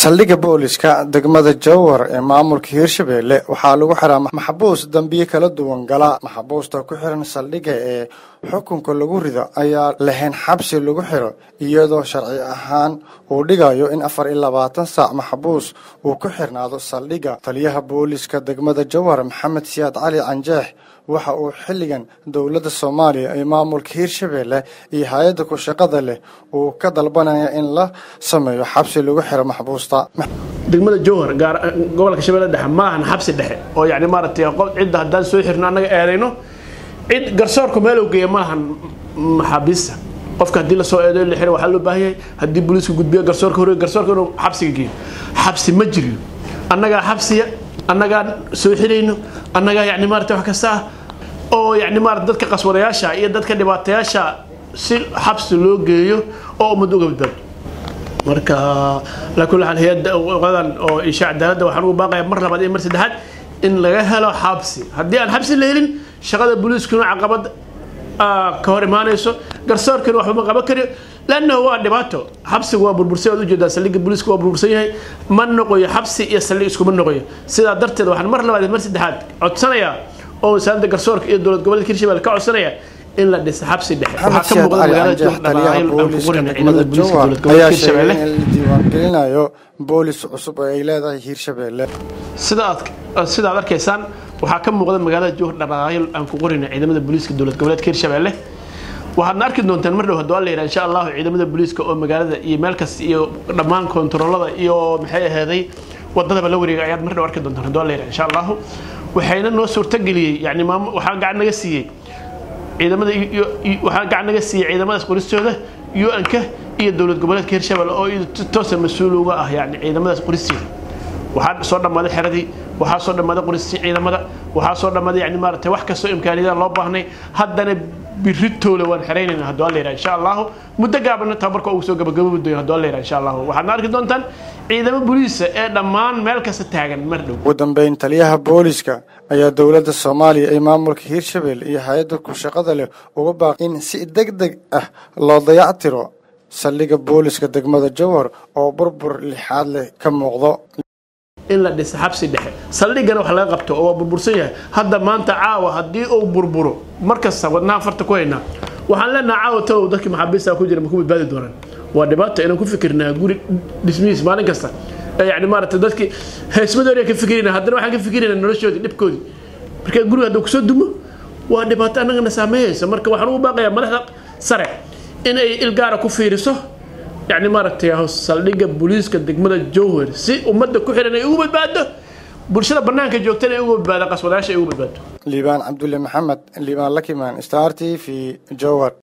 saldhigga booliska degmada jowhar ee maamulka hiirshabeelle waxaa lagu xiraa maxbuus dambiyo kala duwan gala maxbuusta ku xiran saldhigga ee xukunka lagu rido ayaa lahayn xabsi lagu xiro iyadoo sharci ahaan uu dhigayo in afar iyo labaatan saac maxbuus uu ku xirnaado saldhigga taliyaha booliska degmada jowhar maxamed siyaad cali canjeex waxa uu xilligan dowladda soomaaliya ee maamulka hiirshabeelle iyo hay-adda ku shaqada leh uu ka dalbanaya in la sameeyo xabsi lagu xiro maxbuusta degmada jowhar gaar gobolka shabeelle dhexe ma ahan xabsi dhexe oo yani maaragtay qof cidda haddaan soo xirno annaga eedayno cid garsoorku meelow geeya ma ahan maxaabiista qofka haddii lasoo eedayo la xiro waxaa loo baahan yahay haddii booliisku gudbiyo garsoorka hore garsoorka inuu xabsiga geeyo xabsi ma jiriyo annagaa xabsiya annagaa soo xirayno annagaa yani maarata wax kasta ah oo yani maarata dadka qaswadayaasha iyo dadka dhibaatayaasha si xabsi loo geeyo oo ummad uga badbaado marka ala kulli xaal hay-adda qadan oo isha cadaaladda waxaan ugu baaqaya mar labaad iyo mar saddexaad in laga helo xabsi haddii aan xabsi la helin shaqada booliiskuna caqabad ka hor imaanayso garsoorkana waxba ma qaban kariyo lannahu waa dhibaato xabsiga waa burbursay waad ujeedaa saldhigga booliiska waa burbursan yahay ma noqoyo xabsi iyo saldhig iskuma noqoyo sidaa darteed waxaan mar labaad mar saddexaad codsanayaa oo wasaaradda garsoorka iyo dowlad goboleedka hirshabelle ka codsanaya in la dhiso xabsi dhexe maxamed siyaad cali canjeex taliyaha booliska degmada jowhar ayaa sheegay in la diiwaangelinayo boolis cusub oo ay leedahay hiirshabeelle sida aad sida aad arkaysaan waxaa ka muuqda magaalada jowhar dhaqaaqyo aan ku qorina ciidamada booliiska dowlad goboleedka hiirshabeelle waxaadna arki doontaan mar dhow hadduu alla yidhaha insha allahu ciidamada booliiska oo magaalada iyo meel kasta iyo dhammaan kontaroolada iyo maxay aheeday wadadaba la wareegay ayaad mar dhow arki doontaan hadduu alla yidhaha insha allahu waxayna noo suurtageliyey yani maam waxaa gacan naga siiyey ciidamada waxaa gacan naga siiyey ciidamadaas qoristooda un-ka iyo dowlad goboleedka hirshabelle oo toosa mas-uul uga ah yani ciidamadaas qoristeeda waxaa soo dhammaaday xeradii waxaa soo dhammaaday qoristii ciidamada waxaa soo dhammaaday yani maaragtay wax kastoo imkaaniyada loo baahnay haddana biritoole waan xeraynayna hadduu alla yidhaha insha allahu muddo gaabana tababarka ugu soo gabagabobi dooyo hadduu alla yidhaha insha allahu waxaadna arki doontaan ciidamo booliisa ee dhammaan meel kasta taagan mar dhow ugu dambeyn taliyaha booliska ayaa dowladda soomaaliya ee maamulka hiirshabelle iyo hay-adda ku shaqada leh uga baaqay in si deg deg ah loo dayactiro saldhigga booliska degmada jowhar oo burbur lixaad leh ka muuqdo in la dhisa xabsi dhexe saldhiggana wax laga qabto oo waa burbursan yahay hadda maanta caawa haddii uu burburo markasta wadnaha farta ku haynaa waxaan leenaha caawa talow dadkii maxaabiista ku jira ma ku badbaadi doonaan waa dhibaato inaan ku fikirnaa guri dhismihiis maalin kasta yani maarata dadkii heesmadooriaan ka fikirina haddana waxaan ka fikirayna noloshoodii dhibkoodii marka guriga hadduu kusoo dumo waa dhibaato annagana saameeyeysa marka waxaan ugu baaqayaa madaxda sare in ay ilgaara ku fiiriso yani maaragtay saldhigga booliiska degmada jowhar si ummadda ku xiran ay ugu badbaado bulshada banaanka joogtana ay uga badbaado qaswadayaasha ay ugu badbaado liibaan cabdulle maxamed liibaan lakimaan star t v jowhar